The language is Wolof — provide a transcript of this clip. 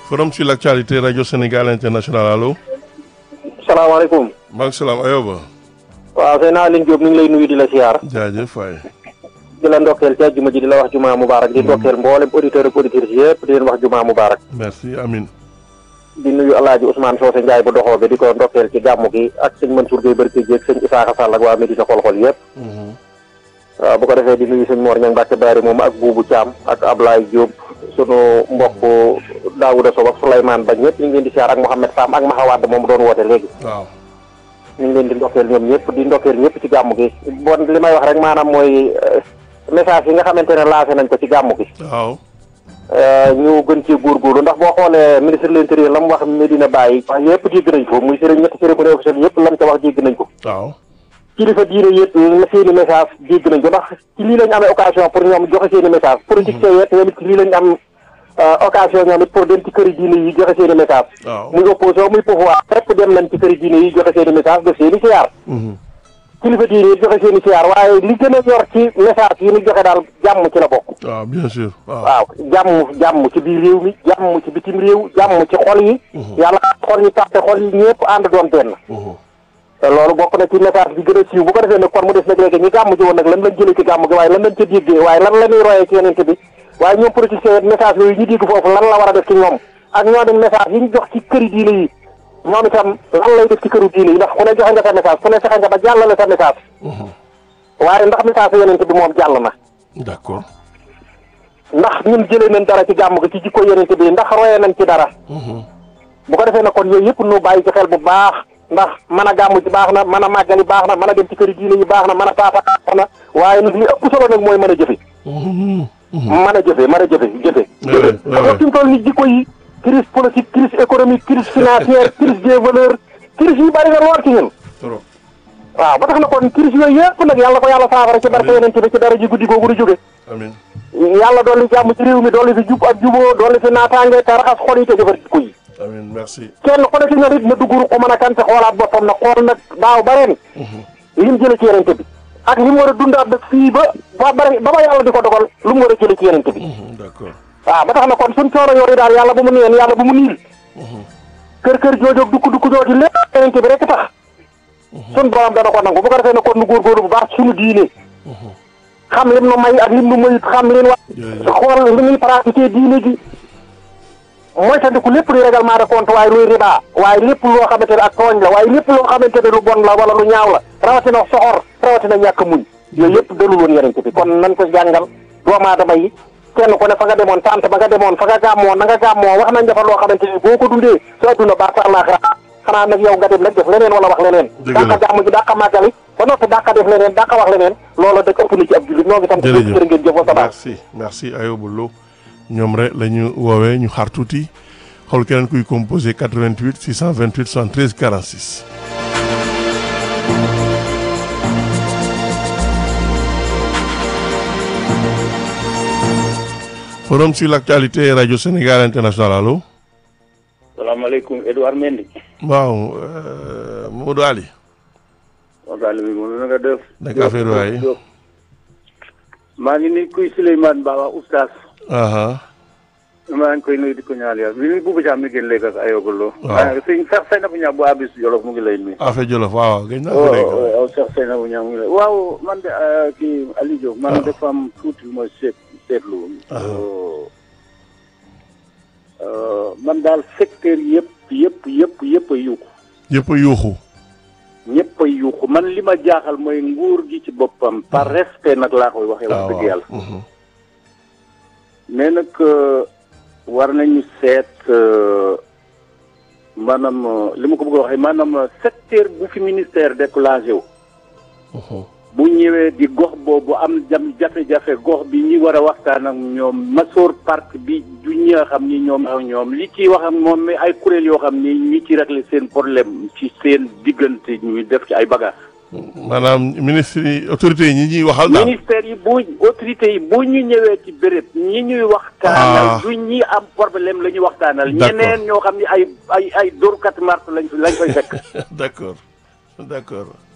forum sur l'actualité radio Sénégal international allo. salaamaaleykum. maaleykum salaam Ayoba. waaw sëñ Aline Diop ñu ngi lay nuyu di la siyaar. jaajëf waay. di la ndokkeel ci àjjuma ji di la wax jumaa mubaarak di ndokkeel mboolem auditeur ak auditrices yëpp di leen wax jumaa mubaarak merci amin di nuyu alaaji Ousmane Socé Ndiaye bu doxoo bi di ko ndokkeel ci gàmmu gi ak sëñ Mansour Gueye Barke Dieg sëñ Isaaxa Sall ak waa Medina xol-xol yëpp waaw bu ko defee di nuyu sëñ Mor Ñang Mbàkke Baari moom ak Buubu Caam ak Ablaye Diop sunu mbokk Daouda Sow ak Souleymane Ba ñëpp ñu ngi leen di siyaar ak Mouhamed Sam ak Mahawad moom doon woote léegi waaw ñu ngi leen di ndokkeel ñoom ñëpp di ndokkeel ñëpp ci gàmmu gi bon li may wax rek maanaam mooy message yi nga xamante ne lancé nañ ko ci gàmmu gi waaw ñu gën ci góorgóorlu ndax boo xoolee ministre de l'intérieur la mu wax Medina Baye wax yëpp dégg nañ ko muy sëriñ ñetti cérémonie officielle yëpp lam ca wax dégg nañ ko waaw kilifa diine yëpp seeni message dégg nañ ko ndax ci lii lañ amee occasion pour ñoom joxe seeni message politiciens yëpp ñoom it ci lii lañ am occasion ñoom it pour dem ci këri diine yi joxe seeni message waaw muy opposition muy pouvoir fépp dem nañ ci këri diine yi joxe seeni message def seeni siyaar kilifa diine yi joxe seeni siyaar waaye li gën a ñor ci message yi ñu joxe daal jàmm ci la bokk waaw bien sûr waaw waaw jàmm jàmm ci biir réew mi jàmm ci bitim réew jàmm ci xol yi yàlla xol yi tàppe xol yi ñëpp ànd doon benn te loolu bokk na ci message bi gën a siiw bu ko defee nag kon mu des nag léegi ñi gàmm ji woon nag lan lañ jëlee ci gàmm gi waaye lan lañ ca déggee waaye lan la ñuy royee ci yenente bi waaye ñoom politiciens message yooyu ñu dégg foofu lan la war a def ci ñoom ak ñoom it message yi ñu jox ci këri diine yi ñoom itam lan lay def ci këru diine yi ndax ku ne joxe nga sa message ku ne fexe nga ba jàllale sa message waaye ndax message yenente bi moom jàll na d'accord ndax ñun jëlee nañ dara ci gàmm gi ci jikko yenente bi ndax royee nañ ci dara bu ko defee na kon yooyu yëpp nu bàyyi ci xel bu baax ndax mën a gàmm ci baax na mën a màggali baax na mën a dem ci këri diine yi baax na mën a paasa baax na waaye nag li ëpp solo nag mooy mën a jëfe mën a jëfe mën a jëfe jëfe jëfe ndax fi mu toll ni jikko yi crise politique crise économique crise financière crise des valeurs crise yi bari na lool ci ñun trop waaw ba tax na kon crise yooyu yëpp nag yàlla ko yàlla saafara ci barke yeneen bi ci dara ji guddi googu du jóge amin yàlla dolli jàmm ci réew mi dolli fi jub ak juboo dolli fi naataange te raxas xol yi te defar jikko yi amin merci kenn ku ne ci ñoom it na dugg ko mën a kan te xoolaat boppam na xool nag daaw ba ren li mu jële ci yenente bi ak li mu war a dundaat nag fii ba ba bari ba ba yàlla di ko dogal lu mu war a jële ci yenente bi d'accord waaw ba tax na kon suñ coono yooyu daal yàlla bu mu neen yàlla bu mu niil kër kër joojoog dukk dukk jooju lépp yenente bi rek tax suñ borom dana ko nangu bu ko defee ne kon nu góorgóorlu bu baax suñu diine xam lim nu may ak lim nu mayut xam leen wax xool li ñuy pratiquer diine gi mooy tandiku lépp luy règlement de compte waaye luy riba waaye lépp loo xamante ne ak tooñ la waaye lépp loo xamante ne lu bon la wala lu ñaaw la rawatina soxor rawatina ñàkk muñ yooyu yëpp dalul woon yeneen bi kon nañ ko jàngal doomu aadama yi kenn ku ne fa nga demoon tant ba nga demoon fa nga gàmmoo na nga gàmmoo wax nañ dafa loo xamante ni boo ko dundee sa adduna baax sa àllaaxira xanaa nag yow nga dem nag def leneen wala wax leneen Dëgg la dàqa gàmm ji dàqa màggali ba noppi dàqa def leneen dàqa wax leneen loola dëkk ëpp na ci ab jullit ñoo ngi tam jërëjëf jërë ngeen jëf wa sabaa merci merci Ayoba Lo ñoom rek la ñu woowee ñu xaar tuuti xool keneen kuy composé 88 628 73 46. forum sur l'actualité radio Sénégal international allo. salaamaaleykum Edouard Mendy. waaw euh, Modou Ali. waxtaan bi moom na nga def. naka affaire waay. Diop. maa ngi ni kuy Souleymane Ba waa oustaz. aha maa ngi koy nuyu di ko ñaan yàlla bi muy Boubou Thiam mi gën léegi ak Ayoba Lo. Waaw. maa ngi sëñ Cheikh Seynabou Niang bu Abis Jolof mu ngi lay nuyu. affaire Jolof waaw gëj naa ko waaw dégg. waaw Cheikh Seynabou Niang mu ngi lay waaw man de euh, kii Aliou Diop. man waaw. dafa am tuuti lu ma seet seetlu. Ah. Euh, man daal secteur yëpp yëpp yëpp yëpp a yuuxu. yëpp a yuuxu. ñëpp a yuuxu man li ma jaaxal mooy nguur gi ci boppam par respect nag laa koy waxee wax dëgg yàlla mhm. mais nag euh, war nañu seet euh, maanaam euh, li ma ko bëgg a waxee maanaam euh, secteur bu fi ministère déclenché wu Mhm. bu ñëwee di gox boobu am jam jafe-jafe gox bi ñi war a waxtaan ak ñoom masoor parc bi du ñi nga xam ni ñoom ak ñoom li ciy wax ak moom mais ay kuréel yoo xam ni ñi ci régler seen problème ci seen diggante ñuy def ci ay bagages. maanaam ministre yi autorités yi ñi ñuy waxal daal. ministère yi bu autorités yi bu ñu ñëwee ci béréb ñi ñuy Ah. waxtaanal du ñi am problème la ñuy waxtaanal D'accord. ñeneen ñoo xam ni ay ay ay dóorkat mart lañ lañ koy fekk d'accord d'accord